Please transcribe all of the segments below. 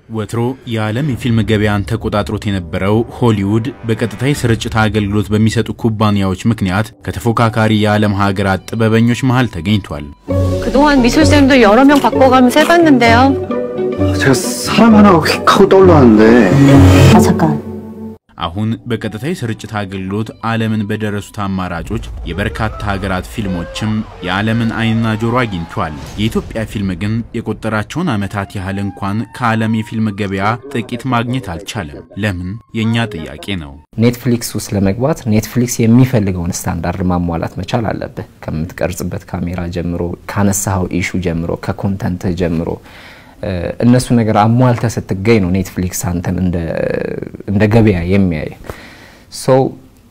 ወትሮ የዓለም የፊልም ገበያን ተቆጣጥሮት የነበረው ሆሊውድ በቀጥታ የስርጭት አገልግሎት በሚሰጡ ኩባንያዎች ምክንያት ከተፎካካሪ የዓለም ሀገራት ጥበበኞች መሃል ተገኝቷል። 그동안 미술쌤도 여러 명 바꿔가면서 해봤는데요. 제가 사람 하나가 휙 하고 떠올랐는데 아 잠깐 አሁን በቀጥታ የስርጭት አገልግሎት ዓለምን በደረሱት አማራጮች የበርካታ ሀገራት ፊልሞችም የዓለምን ዓይንና ጆሮ አግኝቷል። የኢትዮጵያ ፊልም ግን የቆጠራቸውን ዓመታት ያህል እንኳን ከዓለም የፊልም ገበያ ጥቂት ማግኘት አልቻለም። ለምን? የእኛ ጥያቄ ነው። ኔትፍሊክስ ውስጥ ለመግባት ኔትፍሊክስ የሚፈልገውን ስታንዳርድ ማሟላት መቻል አለብህ። ከምትቀርጽበት ካሜራ ጀምሮ፣ ካነሳኸው ኢሹ ጀምሮ፣ ከኮንተንትህ ጀምሮ እነሱ ነገር አሟልተ ስትገኝ ነው ኔትፍሊክስ አንተን እንደ ገበያ የሚያይ ሰው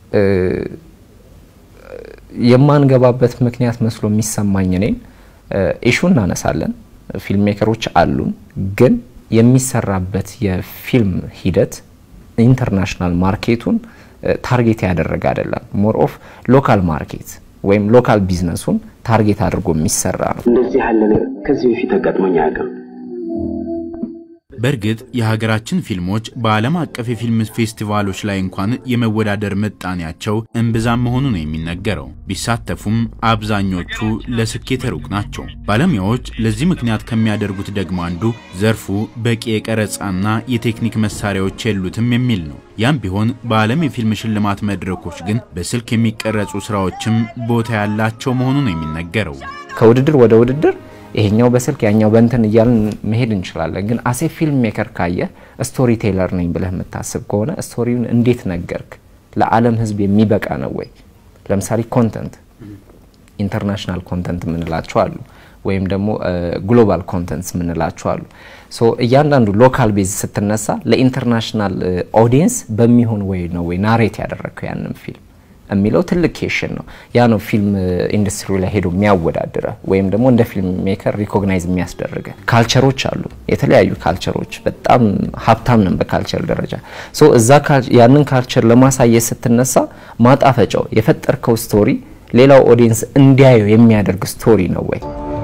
የማንገባበት ምክንያት መስሎ የሚሰማኝ እኔን ኢሹ እናነሳለን፣ ፊልም ሜከሮች አሉን፣ ግን የሚሰራበት የፊልም ሂደት ኢንተርናሽናል ማርኬቱን ታርጌት ያደረገ አይደለም። ሞር ኦፍ ሎካል ማርኬት ወይም ሎካል ቢዝነሱን ታርጌት አድርጎ የሚሰራ ነው። እንደዚህ ያለ ነገር ከዚህ በፊት ተጋጥሞኝ አያውቅም። በእርግጥ የሀገራችን ፊልሞች በዓለም አቀፍ የፊልም ፌስቲቫሎች ላይ እንኳን የመወዳደር ምጣኔያቸው እምብዛም መሆኑ ነው የሚነገረው። ቢሳተፉም አብዛኞቹ ለስኬት ሩቅ ናቸው። ባለሙያዎች ለዚህ ምክንያት ከሚያደርጉት ደግሞ አንዱ ዘርፉ በቂ የቀረጻና የቴክኒክ መሳሪያዎች የሉትም የሚል ነው። ያም ቢሆን በዓለም የፊልም ሽልማት መድረኮች ግን በስልክ የሚቀረጹ ስራዎችም ቦታ ያላቸው መሆኑ ነው የሚነገረው። ከውድድር ወደ ውድድር ይሄኛው በስልክ ያኛው በእንትን እያልን መሄድ እንችላለን። ግን አሴ ፊልም ሜከር ካየ ስቶሪ ቴለር ነኝ ብለህ የምታስብ ከሆነ ስቶሪውን እንዴት ነገርክ? ለዓለም ሕዝብ የሚበቃ ነው ወይ? ለምሳሌ ኮንተንት ኢንተርናሽናል ኮንተንት የምንላቸው አሉ፣ ወይም ደግሞ ግሎባል ኮንተንትስ የምንላቸው አሉ። ሶ እያንዳንዱ ሎካል ቤዝ ስትነሳ ለኢንተርናሽናል ኦዲየንስ በሚሆን ወይ ነው ወይ ናሬት ያደረግከው ያንን ፊልም የሚለው ትልቅ ኬሽን ነው። ያ ነው ፊልም ኢንዱስትሪ ላይ ሄዶ የሚያወዳድረ ወይም ደግሞ እንደ ፊልም ሜከር ሪኮግናይዝ የሚያስደርገ። ካልቸሮች አሉ፣ የተለያዩ ካልቸሮች። በጣም ሀብታም ነን በካልቸር ደረጃ። ሶ እዛ ያንን ካልቸር ለማሳየት ስትነሳ ማጣፈጫው የፈጠርከው ስቶሪ ሌላው ኦዲየንስ እንዲያየው የሚያደርግ ስቶሪ ነው ወይ?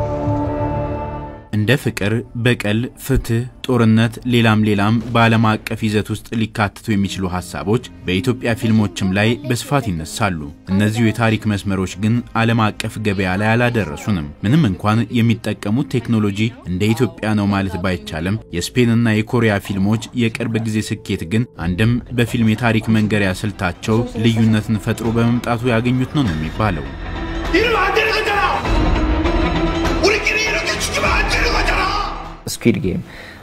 እንደ ፍቅር፣ በቀል፣ ፍትህ፣ ጦርነት፣ ሌላም ሌላም በዓለም አቀፍ ይዘት ውስጥ ሊካተቱ የሚችሉ ሀሳቦች በኢትዮጵያ ፊልሞችም ላይ በስፋት ይነሳሉ። እነዚሁ የታሪክ መስመሮች ግን ዓለም አቀፍ ገበያ ላይ አላደረሱንም። ምንም እንኳን የሚጠቀሙት ቴክኖሎጂ እንደ ኢትዮጵያ ነው ማለት ባይቻልም የስፔንና የኮሪያ ፊልሞች የቅርብ ጊዜ ስኬት ግን አንድም በፊልም የታሪክ መንገሪያ ስልታቸው ልዩነትን ፈጥሮ በመምጣቱ ያገኙት ነው ነው የሚባለው። ስኩዊድ ጌም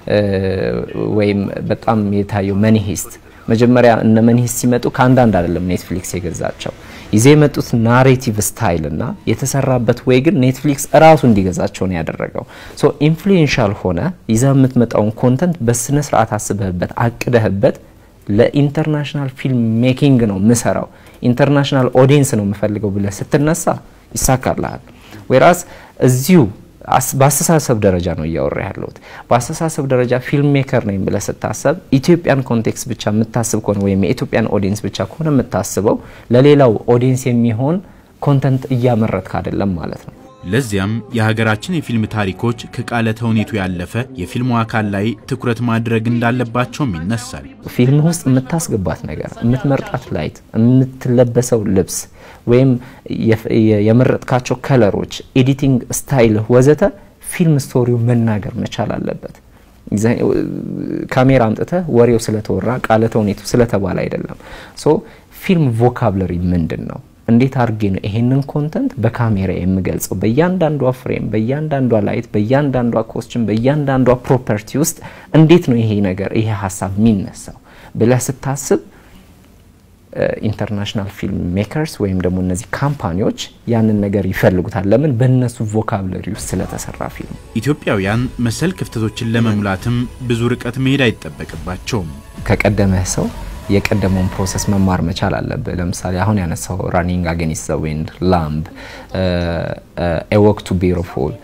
ወይም በጣም የታየው መኒ ሂስት መጀመሪያ እነ መኒ ሂስት ሲመጡ ከአንዳንድ አይደለም ኔትፍሊክስ የገዛቸው ይዘ የመጡት ናሬቲቭ ስታይል እና የተሰራበት ወይ ግን ኔትፍሊክስ እራሱ እንዲገዛቸው ነው ያደረገው። ሶ ኢንፍሉዌንሻል ሆነ ይዘ የምትመጣውን ኮንተንት በስነ ስርዓት አስበህበት አቅደህበት ለኢንተርናሽናል ፊልም ሜኪንግ ነው ምሰራው ኢንተርናሽናል ኦዲየንስ ነው የምፈልገው ብለህ ስትነሳ ይሳካልሃል። ወይራስ እዚሁ በአስተሳሰብ ደረጃ ነው እያወራ ያለሁት። በአስተሳሰብ ደረጃ ፊልም ሜከር ነኝ ብለህ ስታሰብ ኢትዮጵያን ኮንቴክስት ብቻ የምታስብ ከሆነ ወይም የኢትዮጵያን ኦዲየንስ ብቻ ከሆነ የምታስበው ለሌላው ኦዲየንስ የሚሆን ኮንተንት እያመረትክ አይደለም ማለት ነው። ለዚያም የሀገራችን የፊልም ታሪኮች ከቃለ ተውኔቱ ያለፈ የፊልሙ አካል ላይ ትኩረት ማድረግ እንዳለባቸውም ይነሳል። ፊልም ውስጥ የምታስገባት ነገር፣ የምትመርጣት ላይት፣ የምትለበሰው ልብስ ወይም የመረጥካቸው ከለሮች፣ ኤዲቲንግ ስታይል ወዘተ ፊልም ስቶሪው መናገር መቻል አለበት። ካሜራ አምጥተህ ወሬው ስለተወራ ቃለ ተውኔቱ ስለተባለ አይደለም። ሶ ፊልም ቮካብለሪ ምንድን ነው? እንዴት አድርጌ ነው ይሄንን ኮንተንት በካሜራ የምገልጸው? በእያንዳንዷ ፍሬም፣ በእያንዳንዷ ላይት፣ በእያንዳንዷ ኮስችን፣ በእያንዳንዷ ፕሮፐርቲ ውስጥ እንዴት ነው ይሄ ነገር ይሄ ሀሳብ የሚነሳው ብለህ ስታስብ ኢንተርናሽናል ፊልም ሜከርስ ወይም ደግሞ እነዚህ ካምፓኒዎች ያንን ነገር ይፈልጉታል። ለምን? በእነሱ ቮካብለሪ ውስጥ ስለተሰራ ፊልም። ኢትዮጵያውያን መሰል ክፍተቶችን ለመሙላትም ብዙ ርቀት መሄድ አይጠበቅባቸውም። ከቀደመህ ሰው የቀደመውን ፕሮሰስ መማር መቻል አለብህ። ለምሳሌ አሁን ያነሳው ራኒንግ አጌኒስት ዘ ዊንድ፣ ላምብ፣ ኤወክ ቱ ቢዩቲፉል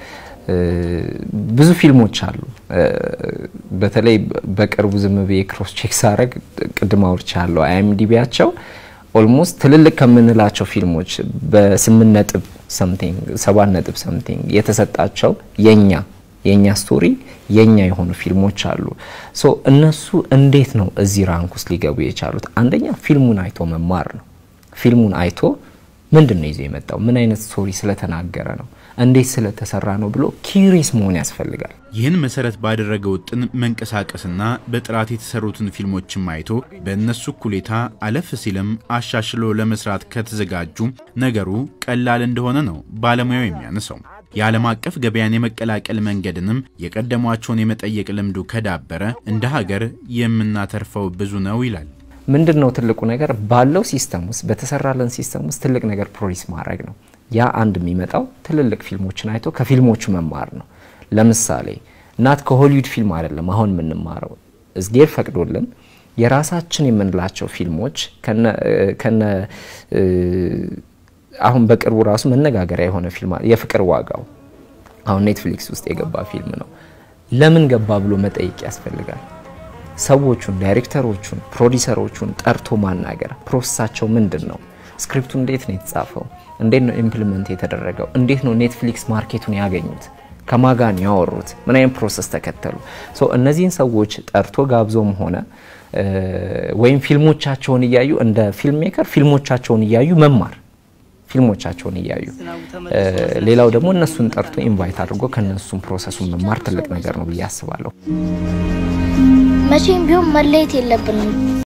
ብዙ ፊልሞች አሉ። በተለይ በቅርቡ ዝም ብዬ ክሮስ ቼክ ሳረግ ቅድም አውርቻለሁ አይኤምዲቢያቸው ኦልሞስት ትልልቅ ከምንላቸው ፊልሞች በስምንት ነጥብ ሰምቲንግ ሰባት ነጥብ ሰምቲንግ የተሰጣቸው የኛ የእኛ ስቶሪ የእኛ የሆኑ ፊልሞች አሉ። ሶ እነሱ እንዴት ነው እዚህ ራንክ ውስጥ ሊገቡ የቻሉት? አንደኛ ፊልሙን አይቶ መማር ነው። ፊልሙን አይቶ ምንድን ነው ይዞ የመጣው? ምን አይነት ስቶሪ ስለተናገረ ነው? እንዴት ስለተሰራ ነው ብሎ ኪሪስ መሆን ያስፈልጋል። ይህን መሰረት ባደረገ ውጥን መንቀሳቀስና በጥራት የተሰሩትን ፊልሞችን ማይቶ በእነሱ እኩሌታ አለፍ ሲልም አሻሽሎ ለመስራት ከተዘጋጁ ነገሩ ቀላል እንደሆነ ነው ባለሙያው የሚያነሳው። የዓለም አቀፍ ገበያን የመቀላቀል መንገድንም የቀደሟቸውን የመጠየቅ ልምዱ ከዳበረ እንደ ሀገር የምናተርፈው ብዙ ነው ይላል። ምንድን ነው ትልቁ ነገር ባለው ሲስተም ውስጥ በተሰራለን ሲስተም ውስጥ ትልቅ ነገር ፕሮዲስ ማድረግ ነው። ያ አንድ የሚመጣው ትልልቅ ፊልሞችን አይቶ ከፊልሞቹ መማር ነው። ለምሳሌ ናት ከሆሊውድ ፊልም አይደለም አሁን የምንማረው እዝጌር ፈቅዶልን የራሳችን የምንላቸው ፊልሞች ከነ አሁን በቅርቡ ራሱ መነጋገሪያ የሆነ ፊልም የፍቅር ዋጋው አሁን ኔትፍሊክስ ውስጥ የገባ ፊልም ነው። ለምን ገባ ብሎ መጠየቅ ያስፈልጋል። ሰዎቹን፣ ዳይሬክተሮቹን፣ ፕሮዲሰሮቹን ጠርቶ ማናገር ፕሮሰሳቸው ምንድን ነው? ስክሪፕቱ እንዴት ነው የተጻፈው? እንዴት ነው ኢምፕሊመንት የተደረገው? እንዴት ነው ኔትፍሊክስ ማርኬቱን ያገኙት? ከማጋን ያወሩት? ምን አይነት ፕሮሰስ ተከተሉ? እነዚህን ሰዎች ጠርቶ ጋብዞም ሆነ ወይም ፊልሞቻቸውን እያዩ እንደ ፊልም ሜከር ፊልሞቻቸውን እያዩ መማር ፊልሞቻቸውን እያዩ ሌላው ደግሞ እነሱን ጠርቶ ኢንቫይት አድርጎ ከነሱም ፕሮሰሱን መማር ትልቅ ነገር ነው ብዬ አስባለሁ። መቼም ቢሆን መለየት የለብንም።